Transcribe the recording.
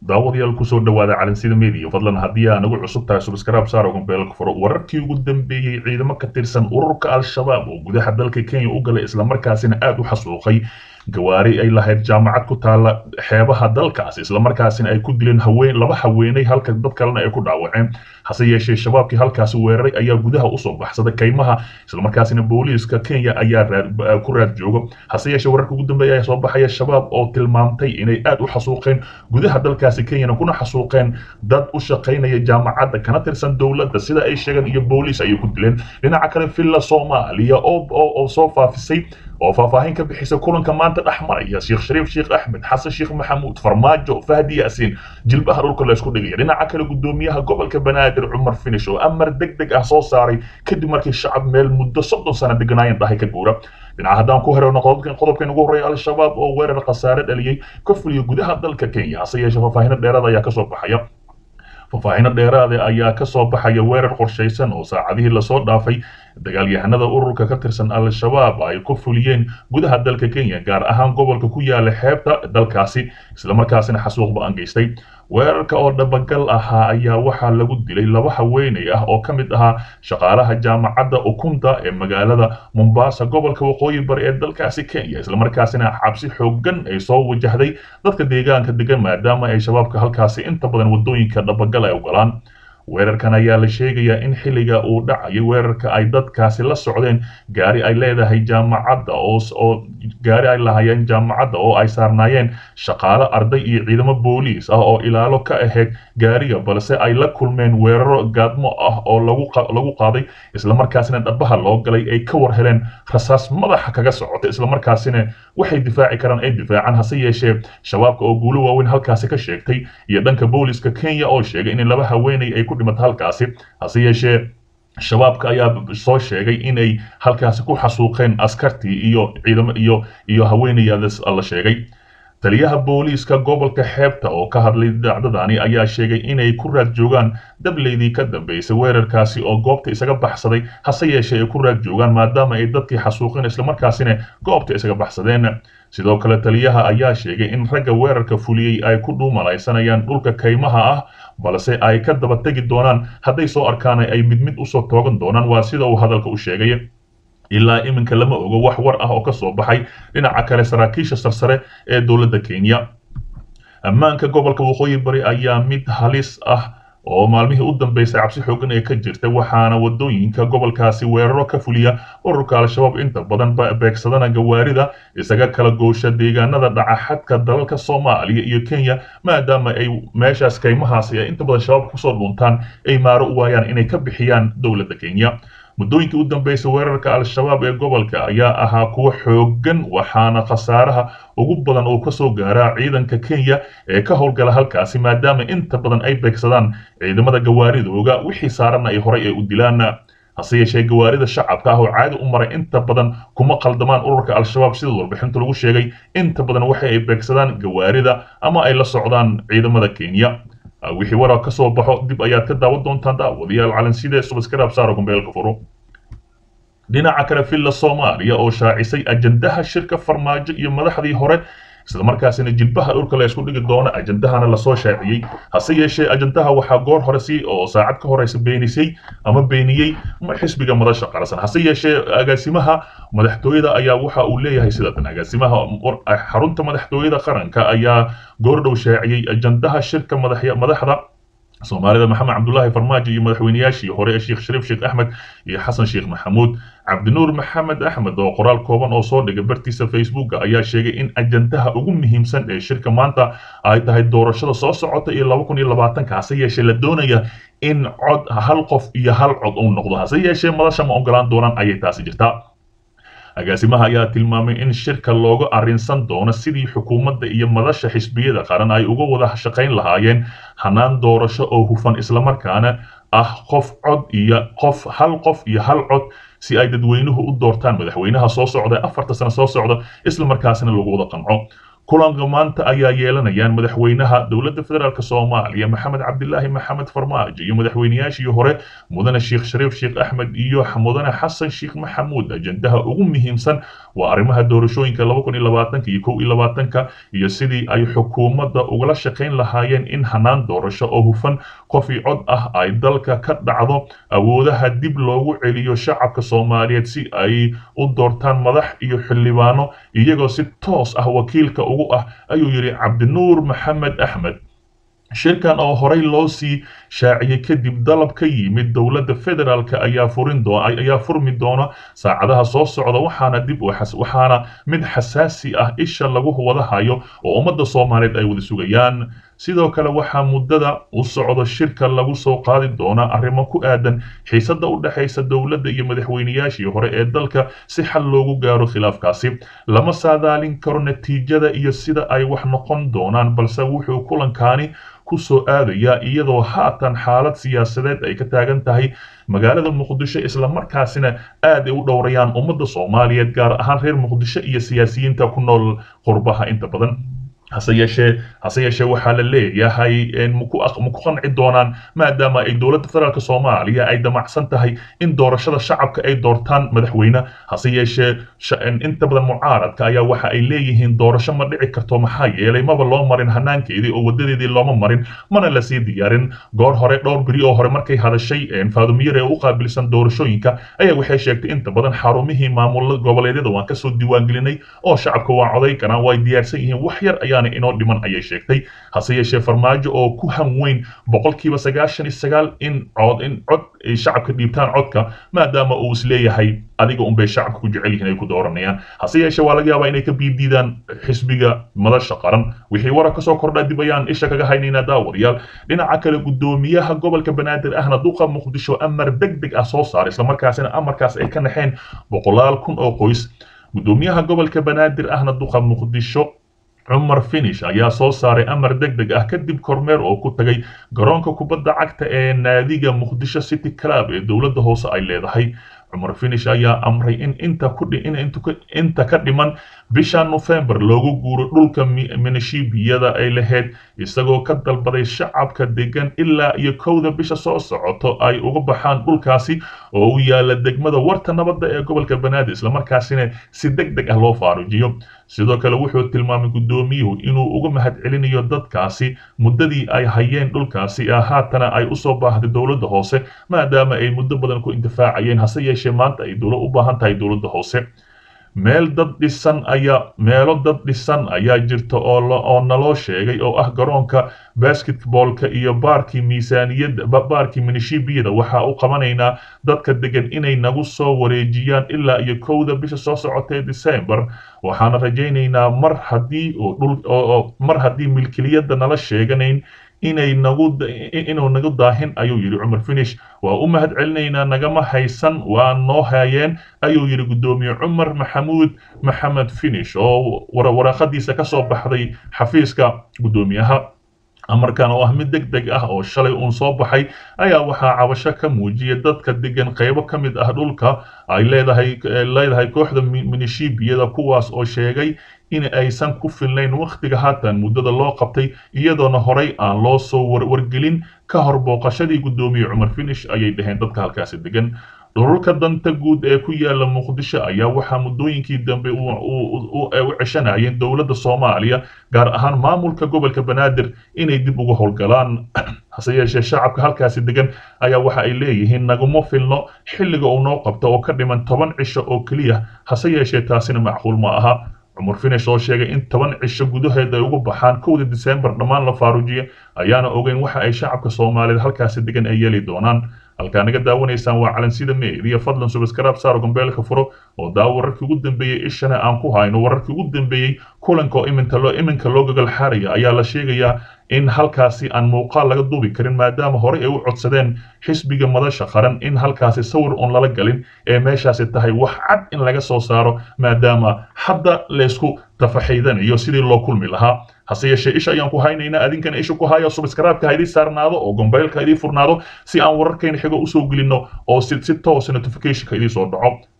daawadayaal kusoo dhawaada calansida media fadlan haddii aa nagu cusub tahay subscribe saar ogan beelka furo wararkii ugu dambeeyey ciidamo ka tirsan ururka al-shabaab oo gudaha dalka kenya u galay islamarkaasina aada u xasuuqay gawaari ay lahayd jaamacad ku taala xeebaha dalkaas islamarkaasina ay ku dileen haween laba haweenay halka dad kalena ay ku dhaawaceen hase yeeshee shabaabkii halkaasi weeraray ayaa gudaha usoo baxsaday kaymaha islamarkaasina booliiska kenya ayaa ku raad joogo hase yeeshee wararka ugu dambeeya ayaa soo baxaya shabaab oo tilmaamtay inay aada u xasuuqeen gudaha dalkaasi kenyana kuna xasuuqeen dad u shaqaynaya jaamacadda kana tirsan dowladda sida ay sheegeen iyo booliis ayay ku dileen dhinaca kale villa soomaaliya oo soo faafisay oo faahfaahin ka bixisa kulanka maanta dhex maraya sheekh shariif sheekh axmed xasan sheekh maxamuud farmaajo fahdi yaasiin jilbaha dhulka la isku dhigaya dhinaca kale gudoomiyaha gobolka banaadir cumar finish oo amar deg deg ah soo saaray kadib markii shacab meel muddo soddon sano deganaayeen dhahay ka guura dhinaca haddaan ku hereyno qodobkan ugu horreeya al-shabaab oo weerar khasaare dhaliyey ka fuliyo gudaha dalka kenya hase yeeshee faahfaahino dheeraad ayaa kasoo baxaya faahfaahino dheeraade ayaa ka soo baxaya weerar qorshaysan oo saacadihii lasoo dhaafay dagaalyahanada ururka ka tirsan al-shabaab ay ku fuliyeen gudaha dalka kenya gaar ahaan gobolka ku yaala xeebta dalkaasi islamarkaasina xasuuq ba-an geystay weerarka oo dhabagal ahaa ayaa waxaa lagu dilay laba haweenay ah oo ka mid ahaa shaqaalaha jaamacadda ukunta ee magaalada mombasa gobolka waqooyi bari ee dalkaasi kenya islamarkaasina cabsi xoogan ay soo wajahday dadka deegaanka degan maadaama ay shabaabka halkaasi inta badan wadooyinka dhabagal ay ogolaan weerarkan ayaa la sheegayaa in xilliga uu dhacayo weerarka ay dadkaasi la socdeen gaari ay leedahay jaamacadda oo gaari ay lahayeen jaamacadda oo ay saarnaayeen shaqaalo arday iyo ciidamo booliis ah oo ilaalo ka ahayd gaariga balse ay la kulmeen weeraro gaadmo ah oo lagu qaaday islamarkaasina dhabaha loo galay ay ka war heleen rasaas madaxa kaga socota islamarkaasina waxay difaaci karaan ay difaacaan hase yeeshee shabaabka oo guulo waaweyn halkaasi ka sheegtay iyo dhanka booliiska kenya oo sheegay in laba haweenay ay ku dhimata halkaasi hase yeeshee shabaabka ayaa soo sheegay inay halkaasi ku xasuuqeen askartii iyo ciidamo iyo iyo haweenayaadas la sheegay taliyaha booliiska gobolka xeebta oo ka hadlay dacdadani ayaa sheegay inay ku raad joogaan dableydii ka dambeysay weerarkaasi oo goobta isaga baxsaday hase yeeshee ay ku raad joogaan maadaama ay dadkii xasuuqeen islamarkaasina goobta isaga baxsadeen sidoo kale taliyaha ayaa sheegay in ragga weerarka fuliyey ay ku dhuumalaysanayaan dhulka kaymaha ah balse ay ka daba tegi doonaan hadday soo arkaan ay mid mid usoo toogan doonaan waa sida uu hadalka u sheegay ilaa iminka lama ogo wax war ah oo ka soo baxay dhinaca kale saraakiisha sarsare ee dowladda kenya ammaanka gobolka waqooyi bari ayaa mid halis ah oo maalmihii u dambeysay cabsi xoogan ee ka jirta waxaana wadooyinka gobolkaasi weeraro ka fuliya ururka al-shabaab inta badan beegsadana gawaarida isaga kala goosha deegaanada dhaca xadka dalalka soomaaliya iyo kenya maadaama ay meeshaas kaymahaasi ay inta badan shabaab kusoo dhuuntaan ay maaro u waayaan inay ka bixiyaan dowladda kenya muddooyinkii u dambeysay weerarka al-shabaab ee gobolka ayaa ahaa kuwo xoogan waxaana khasaaraha ugu badan oo kasoo gaaraa ciidanka kenya ee ka howlgala halkaasi maadaama inta badan ay beegsadaan ciidamada gawaaridooga wixii saaranna ay horay ay u dilaan hase yeeshee gawaarida shacabka ah oo caadi u maray inta badan kuma qaldamaan ururka al-shabaab sida warbixinta lagu sheegay inta badan waxa ay beegsadaan gawaarida ama ay la socdaan ciidamada kenya wixii warar ka soo baxo dib ayaad ka daawan doontaan daawadayaal calanside subscribe saaro gombeelka furo dhinaca kale villa soomaaliya oo shaacisay ajandaha shirka farmaajo iyo madaxdii hore islamarkaasina jilbaha dhulka la isku dhigi doono ajandahana lasoo shaaciyey hase yeeshee ajandaha waxaa goor hore si oo saacad ka horeysa beenisay ama beeniyey xisbiga madasha qarsan hase yeeshee agaasimaha madaxtooyada ayaa waxa uu leeyahay sidatan agaasimaha xarunta madaxtooyada qaranka ayaa goordhow shaaciyey ajandaha shirka madaxda soomaalida maxamed cabdulaahi farmaajo iyo madaxweynayaashii hore ee sheekh shariif sheekh axmed iyo xasan sheekh maxamuud cabdinuur maxamed axmed oo qoraal kooban oo soo dhigay bartiisa facebooka ayaa sheegay in ajandaha ugu muhiimsan ee shirka maanta ay tahay doorashada soo socota iyo laba kun iyo labaatanka hase yeeshee la doonaya in cod hal qof iyo hal cod uu noqdo hase yeeshee madasha ma ogolaan doonaan ayay taasi jirtaa agaasimaha ayaa tilmaamay in shirka looga arrinsan doono sidii xukuumadda iyo madasha xisbiyada qaran ay uga wada shaqayn lahaayeen hanaan doorasho oo hufan islamarkaana ah qof cod iyo qof hal qof iyo hal cod si ay dadweynuhu u doortaan madaxweynaha soo socda afarta sano soo socda islamarkaasina lagu wada qanco kulanka maanta ayaa yeelanayaan madaxweynaha dowladda federaalk soomaaliya maxamed cabdilaahi maxamed farmaajo iyo madaxweynayaashii hore mudane sheekh shariif sheekh axmed iyo mudane xasan sheekh maxamuud ajendaha ugu muhiimsan waa arrimaha doorashooyinka laba kun iyo labaatanka iyo kow iyo labaatanka iyo sidii ay xukuumadda ugala shaqayn lahaayeen in hanaan doorasho oo hufan qof i cod ah ay dalka ka dhacdo awoodaha dib loogu celiyo shacabka soomaaliyeed si ay u doortaan madax iyo xildhibaano iyagoo si toos ah wakiilka ugu ah ayuu yidhi cabdinuur maxamed axmed shirkan oo horey loo sii shaaciyey kadib dalab ka yimid dowladda federaalk ayaa furin ayaa furmi doona saacadaha soo socda waxaana dib waxaana mid xasaasi ah isha lagu wada hayo oo ummadda soomaaliyeed ay wada sugayaan sidoo kale waxaa muddada u socdo shirka lagu soo qaadi doonaa arrimo ku aadan xiisadda u dhexaysa dowladda iyo madaxweynayaashii hore ee dalka si xal loogu gaaro khilaafkaasi lama saadaalin karo natiijada iyo sida ay wax noqon doonaan balse wuxuu kulankaani ku soo aadayaa iyadoo haatan xaalad siyaasadeed ay ka taagan tahay magaalada muqdisho islamarkaasina aad ay u dhowrayaan ummadda soomaaliyeed gaar ahaan reer muqdisho iyo siyaasiyiinta ku nool qurbaha inta badan hase yeeshee hase yeeshee waxaa la leeyahay maku qanci doonaan maadaama ay dowladda federaalk soomaaliya ay damacsan tahay in doorashada shacabka ay doortaan madaxweyne hase yeeshee inta badan mucaaradka ayaa waxa ay leeyihiin doorasho ma dhici karto maxaa yeelay maba loo marin hanaankeedii oo wadadeedii looma marin mana lasii diyaarin goor hore dhowr beri oo hore markay hadashay faadumiyar ee u qaabilsan doorashooyinka ayaa waxay sheegtay inta badan xarumihii maamul goboleedyada waan kasoo diiwaangelinay oo shacabka waa coday karaan way diyaarsan yihiin wax yar ayaa inoo dhiman ayay sheegtay hase yeeshee farmaajo oo ku han weyn boqolkiiba sagaashan iyo sagaal in cod in cod ay shacabka dhiibtaan codka maadaama uu is leeyahay adiga unbay shacabka ku jecel yihiin ay ku dooranayaan hase yeeshee waa laga yaabaa inay ka biidiidaan xisbiga madasha qaran wixii warar kasoo kordha dib ayaan isha kaga haynaynaa daawadayaal dhinaca kale guddoomiyaha gobolka banaadir ahna duqa muqdisho amar deg deg ah soo saaray islamarkaasina amarkaas ay ka naxeen boqolaal kun oo qoys guddoomiyaha gobolka banaadir ahna duqa muqdisho cumar finish ayaa soo saaray amar deg deg ah kadib kormeer oo ku tagay garoonka kubadda cagta ee naadiga muqdisho city club ee dowladda hoose ay leedahay cumar finish ayaa amray in inta ku inta ka dhiman bisha nofembar loogu guuro dhulka minishibiyada ay lahayd isagoo ka dalbaday shacabka degan ilaa iyo kowda bisha soo socoto ay uga baxaan dhulkaasi oo u yaala degmada warta nabadda ee gobolka banaadir islamarkaasina si deg deg ah loo faarujiyo sidoo kale wuxuu tilmaamay guddoomiyuhu inuu uga mahad celinayo dadkaasi muddadii ay hayeen dhulkaasi ee haatana ay usoo baahday dowladda hoose maadaama ay muddo badan ku intifaacayeen hase yeeshee maanta ay dowla u baahan tahay dowladda hoose meel dad dhisan ayaa meelo dad dhisan ayaa jirta oo oo naloo sheegay oo ah garoonka basketballka iyo baarkii miisaaniyadda baarkii minishibiyada waxaa u qabanaynaa dadka degan inay nagu soo wareejiyaan ilaa iyo kowda bisha soo socotay december waxaana rajaynaynaa mar haddii oo dhul oo mar haddii milkiliyadda nala sheeganayn inay nagu inuu nagu daahin ayuu yidhi cumar finish waa u mahad celinaynaa nagama haysan waa noo haayeen ayuu yidhi guddoomiye cumar maxamuud maxamed finish oo waraaqadiisa ka soo baxday xafiiska guddoomiyaha amarkan oo ah mid deg deg ah oo shalay uun soo baxay ayaa waxaa cabasho ka muujiyay dadka degan qaybo ka mid ah dhulka ay leedahay leedahay kooxda minishibiyada kuwaas oo sheegay in aysan ku filnayn wakhtiga haatan muddada loo qabtay iyadoona horey aan loo soo wargelin ka hor booqashadii guddoomiye cumar finish ayay dhaheen dadka halkaasi degan dhululka danta guud ee ku yaala muqdisho ayaa waxaa muddooyinkii dambe u ceshanayeen dowladda soomaaliya gaar ahaan maamulka gobolka banaadir inay dib uga howlgalaan hase yeeshee shacabka halkaasi degan ayaa waxa ay leeyihiin naguma filno xilliga uu noo qabto oo ka dhiman toban cisho oo keliya hase yeeshee taasina macquul ma aha cumar finish oo sheegay in toban cisho gudaheed ay ugu baxaan kowda disembar dhammaan la faarujiya ayaana ogeyn waxa ay shacabka soomaaliyeed halkaasi degan ay yeeli doonaan halkaa naga daawanaysaan waa calansida meediya fadlan subaskraab saaro gambeelka furo oo daawo wararkii ugu dambeeyey ishana aan ku hayno wararkii ugu dambeeyey kulanka oo iminka loo iminka loo gagal xaaraya ayaa la sheegayaa in halkaasi aan muuqaal laga duubi karin maadaama horey ay u codsadeen xisbiga madasha qaran in halkaasi sawir uun lala galin ee meeshaasi tahay wax cad in laga soo saaro maadaama hadda laysku tafaxiidanayo sidii loo kulmi lahaa hase yeeshee isha ayaan ku haynaynaa adinkana isha ku haya subscribe-ka ha idii saarnaado oo gombeylka idii furnaado si aan wararkayna xigo usoo gelinno oo si si toosa notification-ka idii soo dhaco